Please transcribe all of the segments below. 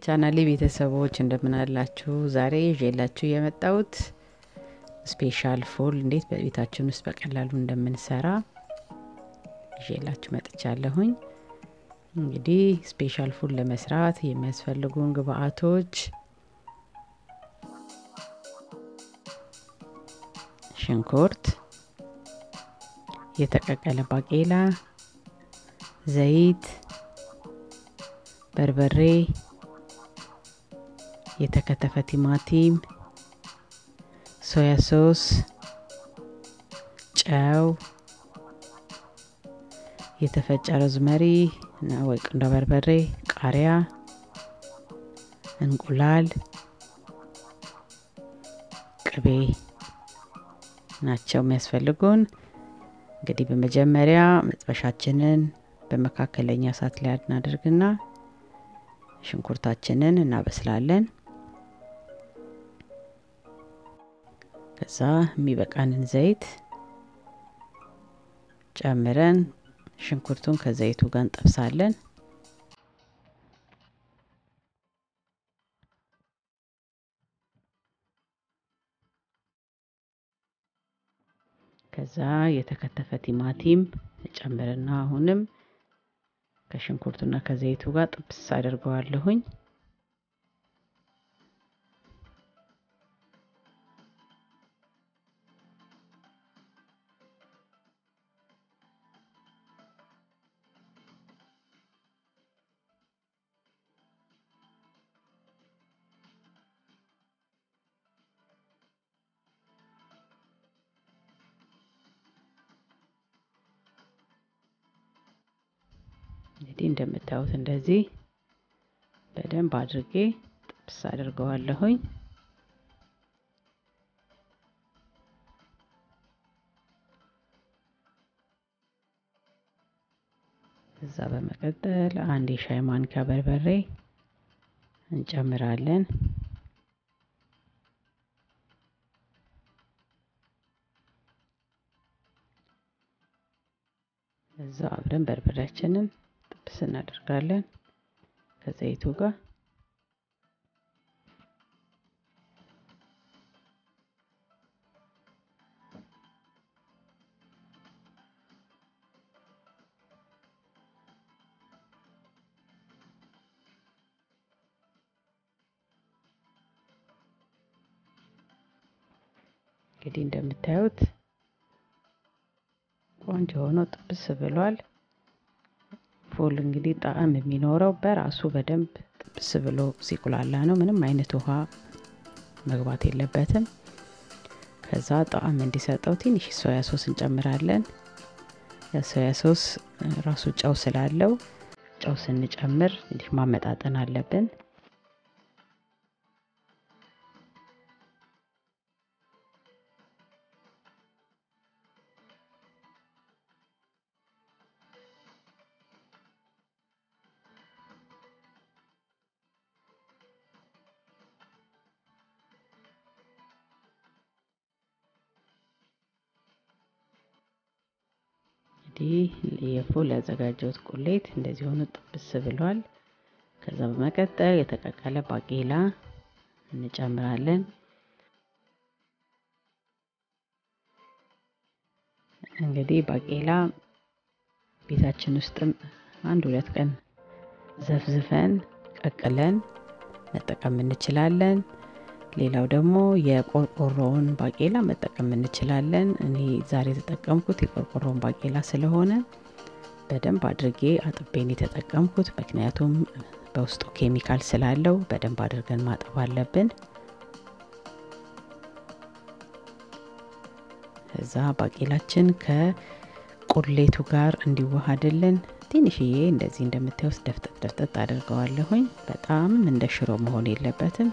ቻናሌ ቤተሰቦች እንደምን አላችሁ? ዛሬ ይዤላችሁ የመጣሁት ስፔሻል ፉል እንዴት በቤታችን ውስጥ በቀላሉ እንደምንሰራ ይዤላችሁ መጥቻለሁኝ። እንግዲህ ስፔሻል ፉል ለመስራት የሚያስፈልጉን ግብአቶች ሽንኩርት፣ የተቀቀለ ባቄላ፣ ዘይት፣ በርበሬ፣ የተከተፈ ቲማቲም፣ ሶያ ሶስ፣ ጨው፣ የተፈጨ ሮዝመሪ እና ወይ ቁንዶ በርበሬ፣ ቃሪያ፣ እንቁላል፣ ቅቤ ናቸው የሚያስፈልጉን። እንግዲህ በመጀመሪያ መጥበሻችንን በመካከለኛ እሳት ላይ እናደርግና ሽንኩርታችንን እናበስላለን። ከዛ የሚበቃንን ዘይት ጨምረን ሽንኩርቱን ከዘይቱ ጋር እንጠብሳለን። ከዛ የተከተፈ ቲማቲም ጨምርና አሁንም ከሽንኩርቱና ከዘይቱ ጋር ጥብስ አድርገዋለሁኝ። እንግዲህ እንደምታዩት እንደዚህ በደንብ አድርጌ ጥብስ አድርገዋለሁኝ። እዛ በመቀጠል አንድ የሻይ ማንኪያ በርበሬ እንጨምራለን። እዛ አብረን በርበሬያችንን ጥብስ እናደርጋለን ከዘይቱ ጋር። እንግዲህ እንደምታዩት ቆንጆ ሆኖ ጥብስ ብሏል። ፉል እንግዲህ ጣዕም የሚኖረው በራሱ በደንብ ጥብስ ብሎ ሲቁላላ ነው። ምንም አይነት ውሃ መግባት የለበትም። ከዛ ጣዕም እንዲሰጠው ትንሽ ሶያ ሶስ እንጨምራለን። የሶያ ሶስ ራሱ ጨው ስላለው ጨው ስንጨምር እንዲህ ማመጣጠን አለብን። እንግዲህ የፉል ያዘጋጀሁት ቁሌት እንደዚህ ሆኖ ጥብስ ብሏል። ከዛ በመቀጠል የተቀቀለ ባቄላ እንጨምራለን። እንግዲህ ባቄላ ቤታችን ውስጥም አንድ ሁለት ቀን ዘፍዝፈን ቀቅለን መጠቀም እንችላለን። ሌላው ደግሞ የቆርቆሮውን ባቄላ መጠቀም እንችላለን። እኔ ዛሬ የተጠቀምኩት የቆርቆሮውን ባቄላ ስለሆነ በደንብ አድርጌ አጥቤን የተጠቀምኩት፣ ምክንያቱም በውስጡ ኬሚካል ስላለው በደንብ አድርገን ማጠብ አለብን። እዛ ባቄላችን ከቁሌቱ ጋር እንዲዋሃድልን ትንሽዬ እንደዚህ እንደምታዩት ደፍጠጥ ደፍጠጥ አድርገዋለሁኝ። በጣም እንደ ሽሮ መሆን የለበትም።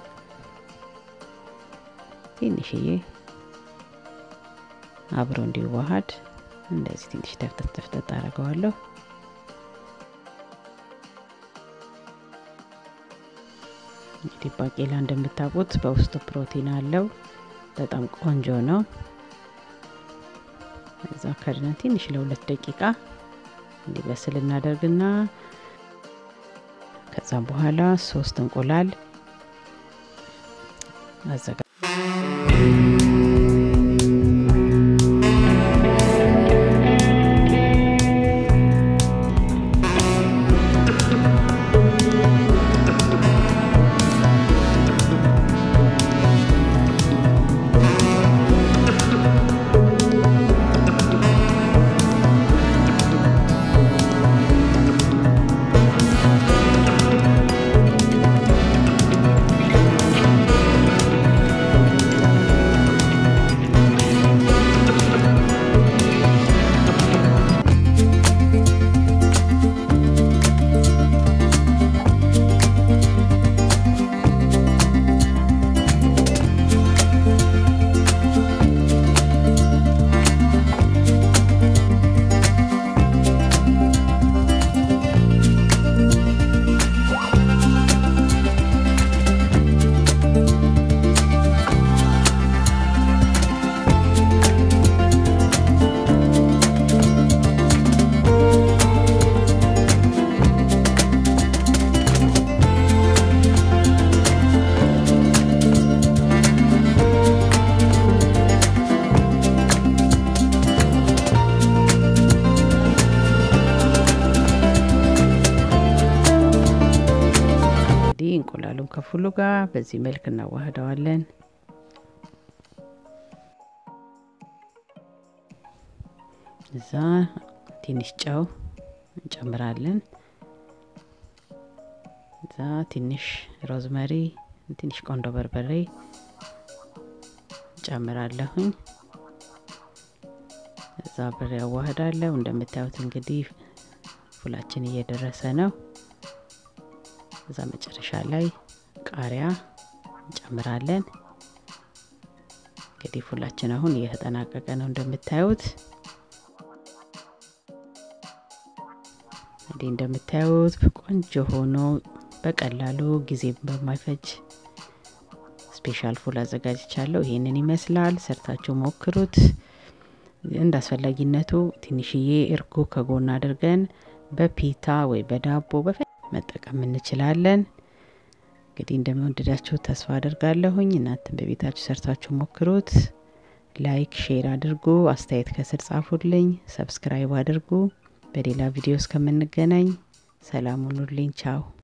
ትንሽዬ አብሮ እንዲዋሃድ እንደዚህ ትንሽ ደፍጠጥ ደፍጠጥ አደርገዋለሁ። እንግዲህ ባቄላ እንደምታውቁት በውስጡ ፕሮቲን አለው። በጣም ቆንጆ ነው። እዛ ከድነን ትንሽ ለሁለት ደቂቃ እንዲበስል እናደርግና ከዛ ከዛም በኋላ ሶስት እንቁላል አዘጋ እንግዲህ እንቁላሉን ከፉሉ ጋር በዚህ መልክ እናዋህደዋለን። እዛ ትንሽ ጨው እንጨምራለን። እዛ ትንሽ ሮዝመሪ፣ ትንሽ ቆንዶ በርበሬ ጨምራለሁኝ። እዛ ብሬ ያዋህዳለሁ። እንደምታዩት እንግዲህ ፉላችን እየደረሰ ነው። እዛ መጨረሻ ላይ ቃሪያ እንጨምራለን። እንግዲህ ፉላችን አሁን እየተጠናቀቀ ነው እንደምታዩት። እንግዲህ እንደምታዩት ቆንጆ ሆኖ በቀላሉ ጊዜ በማይፈጅ ስፔሻል ፉል አዘጋጅቻለሁ። ይሄንን ይመስላል። ሰርታችሁ ሞክሩት። እንደ አስፈላጊነቱ ትንሽዬ እርጎ ከጎን አድርገን በፒታ ወይ በዳቦ መጠቀም እንችላለን። እንግዲህ እንደሚወደዳችሁ ተስፋ አድርጋለሁኝ። እናንተም በቤታችሁ ሰርታችሁ ሞክሩት። ላይክ፣ ሼር አድርጉ። አስተያየት ከስር ጻፉልኝ። ሰብስክራይብ አድርጉ። በሌላ ቪዲዮ እስከምንገናኝ ሰላም ሁኑልኝ። ቻው